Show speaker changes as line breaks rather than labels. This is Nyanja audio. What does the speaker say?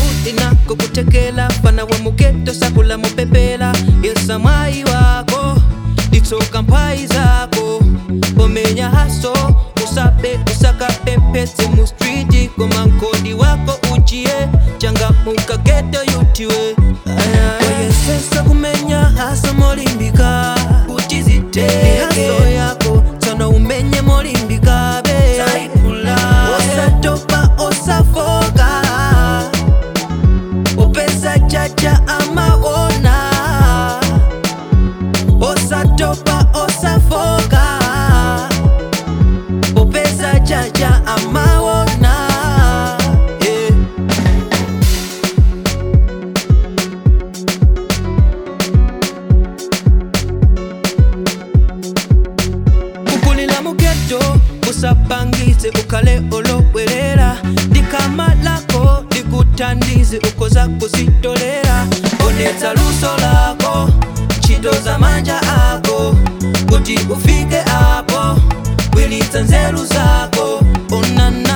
inako kutekela fana wa mugeto sakula mupepela yesa mwai wako litsoka mphwayi zako pomenya haso usabe usakapepese mu street koma nkodi wako uchiye changa mukageto yutiwe oyesesa kumenya hasa molimbika uchiziteke haso yako tsono umenye molimbika be osatopa osafoka opeza chacha amaona osatopa osafoka opeza chacha amaona yeah. kukulila mugeto usapangize ukale olobwerera likamalako likutandize ukoza kuzitolera onetsa luso lako ntchito za manja ako kuti ufike apo kwilitsa nzeru zako onana